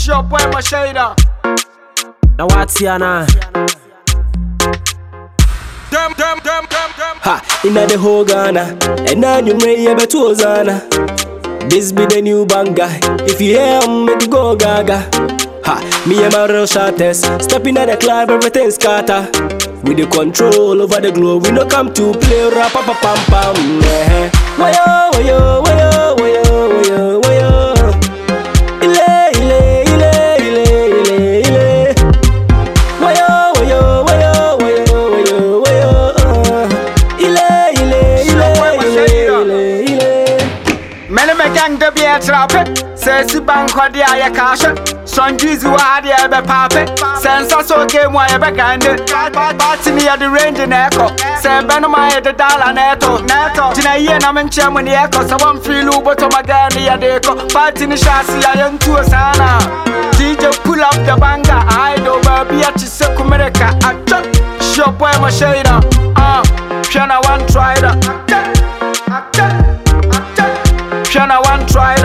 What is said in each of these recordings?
Sure boy my shader. Now what's here now? Dem dem dem dem dem. Ha, inna the whole Ghana, and now you may have a Zana. This be the new banger. If you hear 'em, make you go gaga. Ha, me and my real shotters, stepping at the club, everything's scatter. With the control over the globe, we no come to play rap pa pa pam pam. Eh. Wayo, wayo, wayo, wayo, wayo, wayo. Ile, ile, ile, ile, ile, ile. Wayo, wayo, wayo, wayo, wayo, wayo. uh. Ile, ile, ile, ile, ile, ile. Many me gang de be a trap. Say si bank or the aya cash. Son juicy wa the ebe pape. Sense so game wa ebe gande. Party me at the range in echo. Say ben my head the dollar neto. Neto. Tina ye na men chemo ni echo. So one feel u but my gun ya deko. Party ni shasi ya young to sana. DJ pull up the banger. I do baby at Chiseku America. I chop. Sure boy my shader. Uh, Piano one try that. Piano one try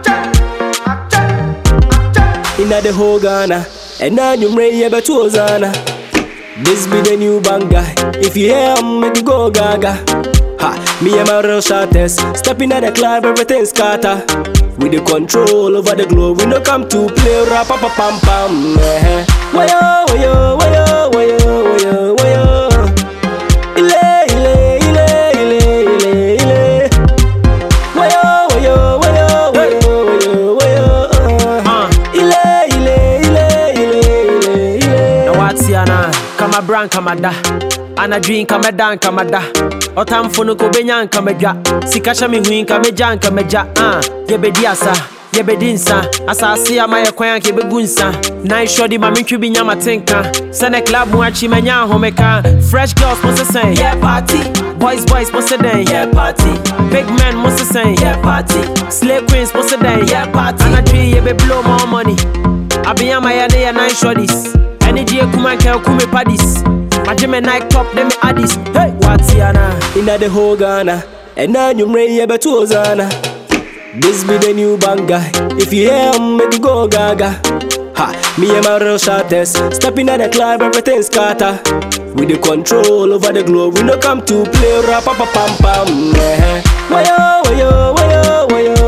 that. inna the whole Ghana. And now you may have a Zana. This be the new banger. If you hear 'em, make you go gaga. Ha, me and my real shotters, stepping at the club, everything's scatter. With the control over the globe, we no come to play rap pa pa pam pam. Eh. Wayo, wayo, wayo, wayo, wayo, wayo. Ile, ile, ile, ile, ile, ile. Wayo, wayo, wayo, wayo, wayo, wayo. uh. Uh. Ile, ile, ile, ile, ile, ile. Now what's here now? Kama brand kama da. Ana dream kama dan kama da. Otamfo no ko benya nka medwa. Sika hye me hu nka meja nka meja. Ah, yebedi asa. Yebedi nsa asase ama yɛ kwan anka yɛbɛgu nsa nan shɔdi ma mentwi bi nya matenka sɛnɛ club mu akyi manya ahomeka fresh girls mo se sɛn yeah party boys boys mo se dɛn yeah party big men mo se sɛn yeah party slay queens mo se dɛn yeah party anadwi yɛbɛblow more money abenya ma yɛ ne yɛ nan shɔdis ɛne gye kuma nka kume padis magye me night top ne me addis hey watiana inna the whole Ghana. And now you may have a Zana. This be the new banger. If you hear 'em, make you go gaga. Ha, me and my real shotters, stepping at the club, everything's scatter. With the control over the globe, we no come to play rap pa pa pam pam. Eh. Wayo, wayo, wayo, wayo,